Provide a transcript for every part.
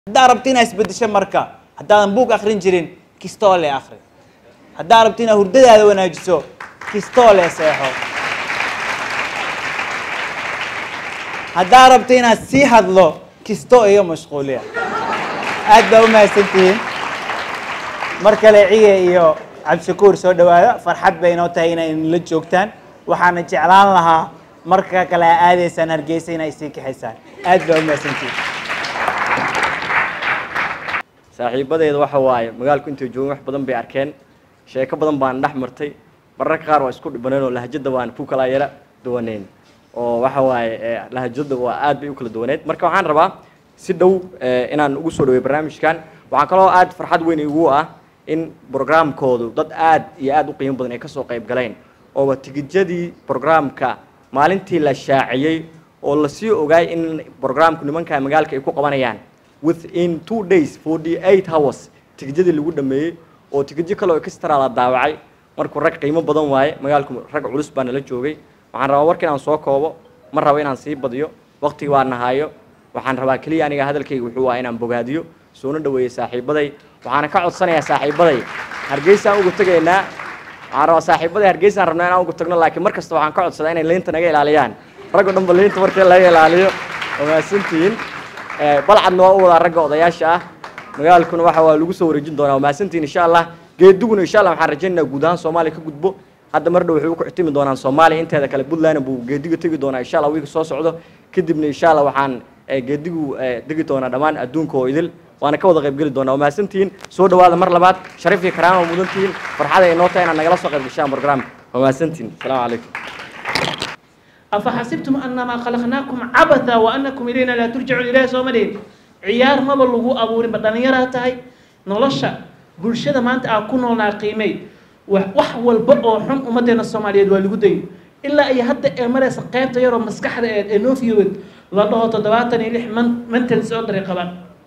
haddaa rabti inaad isbedesho marka haddaadan buug akrin jirin kistoole akri haddaa rabti inaad hurdadaada wanaajiso kistoole seexo haddaa rabti inaad sii hadlo kisto iyo mashquuliya aad baa u mahadsantihiin mar kale ciye iyo cabdishakuur soo dhawaada farxad bay inoo tahay inay la joogtaan waxaana jeclaan lahaa marka kale aa aadaysaan hargeysa inay sii kaxaysaan aad baa u mahadsantihiin saaxiibadeeda waxa waaye magaalku intay joogin wax badan bay arkeen sheeko badan baan dhex martay mararka qaar waa isku dhibaneen oo lahjada waan ku kala yara duwaneyn oo waxa waaye eh, lahjada waa aad bay u kala duwaneed marka waxaan rabaa si dhow eh, inaan ugu soo dhaweeyo barnaamijkan waxaa kaloo aad farxad weyn igu ah in programkoodu dad aad iyo aad u qiimo badan ay kasoo qayb galeen ooba tigijadii programka maalintii la shaaciyey oo lasii ogaay in programku nimanka magaalka ay ku qabanayaan within two days forty eight hours tigijadii lagu dhameeyey oo tigidyo kale oo extra la daawacay markuu rag qiimo badan waaye magaalku rag culus baa nala joogay waxaan rabaa warka inaan soo koobo ma rabo inaan sii badiyo waqtiga waa nahaayo waxaan rabaa keliya aniga hadalkayga wuxuu waa inaan bogaadiyo soona dhaweeyey saaxiibaday waxaana ka codsanayaa saaxiibaday hargeysaan ugu tegaynaa waxaan rabaa saaxiibaday hargeysaan rabnaa inaan ugu tagno laakiin mar kasta waxaan ka codsadaa inay liinta naga ilaaliyaan raggo dhanba liinta markii laga ilaaliyo waa mahadsantihiin Eh, balcadna waa u wadaa ragga odayaasha ah magaalkuna waxa waa lagu soo wareejin doonaa waa mahadsantihiin insha allah geediguna insha allah waxaan rajaynaynaa guud ahaan soomaaliya ka gudbo hadda mar dhow waxay u kuxtimi doonaan soomaaliya inteeda kale puntland buu geediga tegi doonaa insha allah wiilka soo socdo kadibna insha allah waxaan eh, geedigu eh, degi doonaa dhammaan adduunka oo idil waana ka wada qaybgeli doonaa waa mahadsantihiin soo dhawaada mar labaad sharaf iyo karaama mudantihiin farxada ay noo tahay inaad nagala soo qayb gashaan programka waa mahadsantihiin asalaamu calaykum أفحسبتم أنما خلقناكم عبثا وأنكم إلينا لا ترجعون إليه سومالين عيار ما بلغو أبورين بدن يرى تهي نولشا بلشدة ما أنت أكون لنا قيمي wax walba oo xun ummadeena soomaaliyeed waa lagu dayo ilaa ay hadda ee maraysa qaybta yaroo maskaxda ee ee noofiyowed la dhaho toddobaatan iyo lix man mental disorder qabaan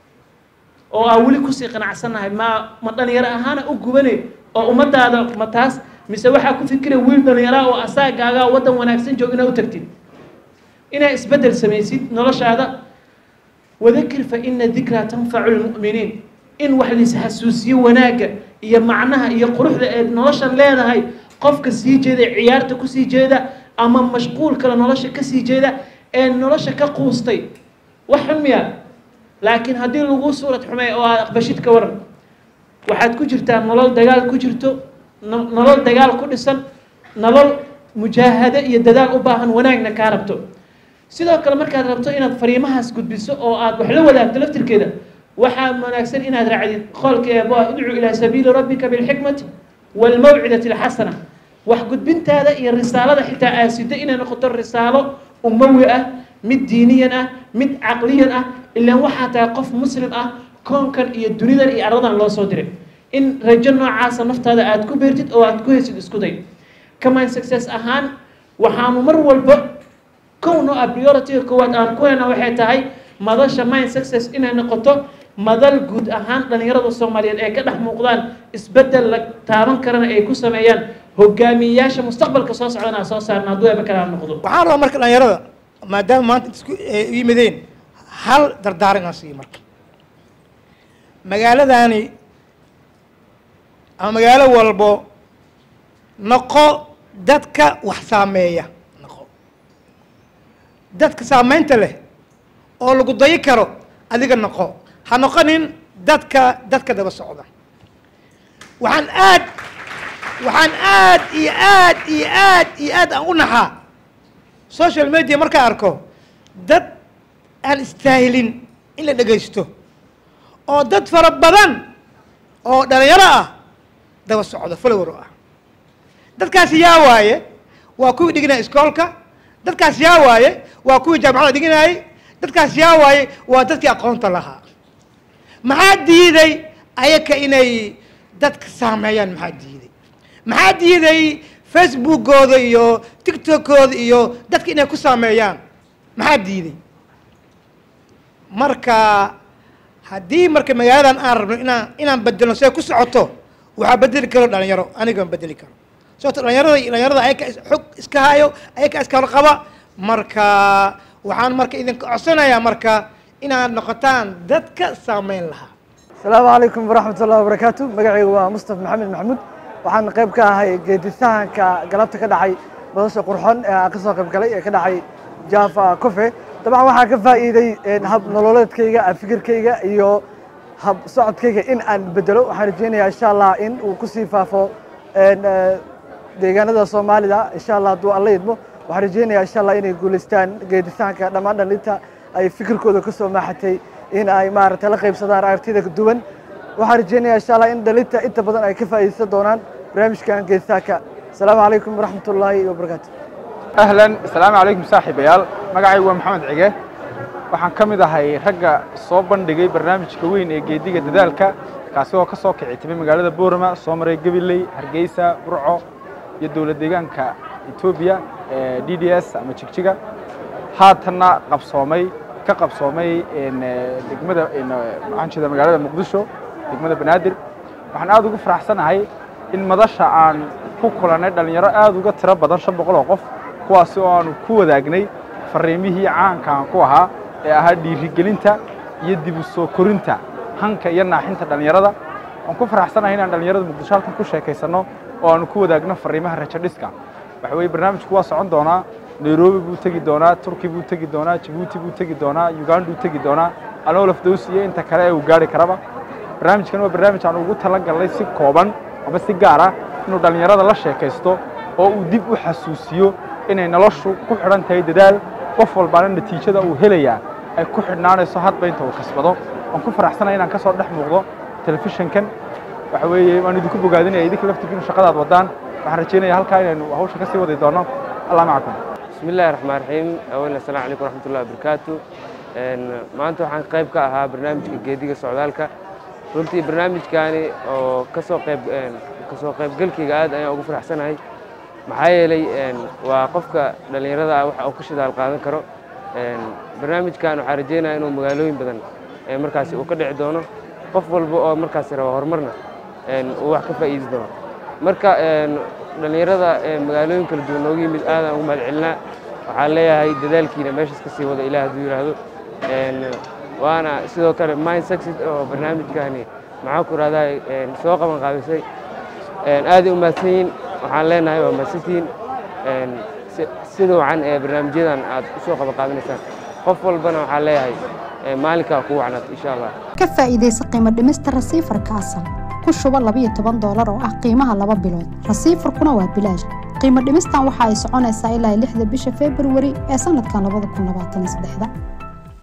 oo aa weli kusii qanacsannahay ma ma dhalinyaro ahaana u gubane oo ummadaada ma taas mise waxaa ku fikira wiil dhalinyaraa oo asaagaagaa waddan wanaagsan joog inaa u tagtid inaa isbeddel samaysid noloshaada wadakir fa ina dikraa tanfacu lmu'miniin in wax lais xasuusiyo wanaagga iyo macnaha iyo quruxda ee noloshan leedahay qofka sii jeeda ciyaarta kusii jeeda ama mashquul kale nolosha kasii jeeda ee nolosha ka quustay wax xun miya laakiin haddii lagu suurad xumey oo aad aqbashid ka waran waxaad ku jirtaa nolol dagaal ku jirto no- nolol dagaal ku dhisan nolol mujaahado iyo dadaal u baahan wanaagna kaa rabto sidoo kale markaad rabto inaad fariimahaas gudbiso oo aad wax la wadaagto laftirkeeda waxaa wanaagsan inaad raacdid qolka eebo ah udcu ilaa sabiili rabbika bilxikmati waalmawcidati alxasana wax gudbintaada iyo risaalada xitaa aasido inay noqoto risaalo umawi ah mid diiniyan ah mid caqliyan ah ilaan waxaa tahay qof muslim ah koonkan iyo dunidan iyo arladan loo soo diray in rajo noocaasa naftaada aad ku beertid oo aad ku heysid isku day command success ahaan waxaanu mar walba kowno a priority koowaad aan ku heyna waxay tahay madasha mind success inay noqoto madal guud ahaan dhalinyarada soomaaliyeed ee ka dhex muuqdaan isbeddel la taaban karana ay ku sameeyaan hogaamiyeyaasha mustaqbalka soo socdana soo saarna hadduu eeba kalaa noqdo waxaan rabaa marka dhalinyarada maadaama maanta isku ay u yimideen hal dardaaran inaan siiyo marka magaaladani ama magaalo walbo noqo dadka wax saameeya noqo dadka saameynta leh oo lagu dayi karo adiga noqo ha noqonin dadka dadka daba socda waxaan aad waxaan aad iyo aad iyo aad iyo aad aan u naxaa social media markaan arko dad aan istaahilin in la dhegaysto oo dad fara badan oo dhalinyaro ah daba socda follower ah dadkaasi yaa waaye waa kuwii dhiganaya iskoolka dadkaas yaa waaye waa kuwii jaamacada dhiganayay dadkaas yaa waaye waa dadkii aqoonta lahaa maxaa diiday ayaka inay dadka saameeyaan maxaa diiday maxaa diiday facebookooda iyo tiktokooda iyo dadka inay ku saameeyaan maxaa diiday marka haddii marka magaaladan aan rabno inaan inaan bedelno see ku socoto waxaa bedeli karo dhalinyaro anigaan bedeli karo sababto dhalinyarada iyo dhalinyarada ayaka is- xog iska hayo ayaka iska qaba marka waxaan marka idinka codsanayaa marka inaad noqotaan dadka saameyn lahaa asalaamu calaykum waraxmat ullahi wabarakaatu magacaygu waa mustaf maxamed maxamuud waxaan qayb ka ahay geedisahanka galabta ka dhacay madasha qurxon ee aan ka soo qayb galay ee ka dhacay java cofe dabcan waxaan ka faa'iiday hab nololeedkayga fikirkayga iyo hab socodkayga in aan bedelo waxaan rajeynayaa insha allah in uu kusii faafo deegaanada soomaalida insha allah hadduu alla idmo waxaan rajeynayaa insha allah inay guulaystaan geedisahanka dhammaan dhalinta ay fikirkooda ka soo maaxatay in ay maaragtay la qaybsadaan aragtida duwan waxaan rajeynayaa insha allah in dhalinta inta badan ay ka faa'iidaysan doonaan barnaamijkan geedisahanka asalaamu calaykum waraxmat ullaahi wabarakaatu ahlan asalaamu calaykum saaxiibayaal magacaygu waa maxamed cige waxaan ka mid ahay ragga soo bandhigay barnaamijka weyn ee geediga dadaalka kaasi oo ka soo kici timay magaalada boorama soo maray gabiley hargeysa burco iyo dowlad deegaanka etoobiya ee d d s ama jigjiga haatanna qabsoomay ka qabsoomay degmada maxaan jeeda magaalada muqdisho degmada banaadir waxaan aad ugu faraxsanahay in madasha aan ku kulannay dhallinyaro aad uga tiro badan shan boqol oo qof kuwaasi oo aanu ku wadaagnay fariimihii caanka aan ku ahaa ee ahaa dhiirigelinta iyo dib u soo korinta hanka iyo naaxinta dhallinyarada waan ku faraxsanahay inaan dhallinyarada muqdisho halkan ku sheekaysanno oo aanu ku wadaagno fariimaha rajo dhiska waxa weeye barnaamijku waa socon doonaa nairobi buu tegi doonaa turki buu tegi doonaa jabuuti buu tegi doonaa uganduu tegi doonaa alolaf dows iyo inta kale ee uu gaari karaba barnaamijkan waa barnaamij aan ugu tala galnay si kooban ama si gaar ah inuu dhallinyarada la sheekaysto oo uu dib u xasuusiyo inay noloshu ku xidhan tahay dadaal qof walbaana natiijada uu helayaa ay ku xidhnaanayso hadba inta uu kasbado waan ku faraxsanahay inaan ka soo dhex muuqdo telefishinkan waxa weeye waan idinku bogaadinaya idinka laftigiinu shaqadaad wadaan waxaan rajeynaya halkaa inaynu hawsha ka sii wadi doono allah macakum بسم الله الرحمن الرحيم أولا السلام عليكم ورحمة الله وبركاته maanta waxaan qayb ka ahaa barnaamijka geediga socdaalka runtii barnaamijkaani oo kasoo qayb kasoo qaybgalkayga aad ayaan ugu faraxsanahay maxaa yeelay waa qofka dhallinyarada ah waxa uu ka shidaal qaadan karo barnaamijkan waxaan rajeynaya inuu magaalooyin badan markaasi uu ka dhici doono qof walba oo markaasi raba horumarna uu wax ka faa'iidi doono marka dhallinyarada magaalooyin kala duwan nooga yimid aadaan ugu mahad celinaa waxaan leeyahay dadaalkiina meeshaas ka sii wada ilaah hadduu yidhaahdo waana sidoo kale mind success oo barnaamijkani maxaan ku rahdaa soo qaban qaabisay aaday u mahadsan yihin waxaan leenahay waa mahadsantihiin sida wacan ee barnaamijyadan aad u soo qaban qaabinaysaan qof walbana waxaan leeyahay maalinkaa kugu wacnaat insha allah ka faa'iidaysa qiimo dhimista rasiifarka asal ku shubo labiyo toban doolar oo ah qiimaha laba bilood rasiifarkuna waa bilaash qiimo dhimistan waxa ay soconaysaa ilaa lixda bisha februari ee sanadkan labada kun labaatan iyo saddexda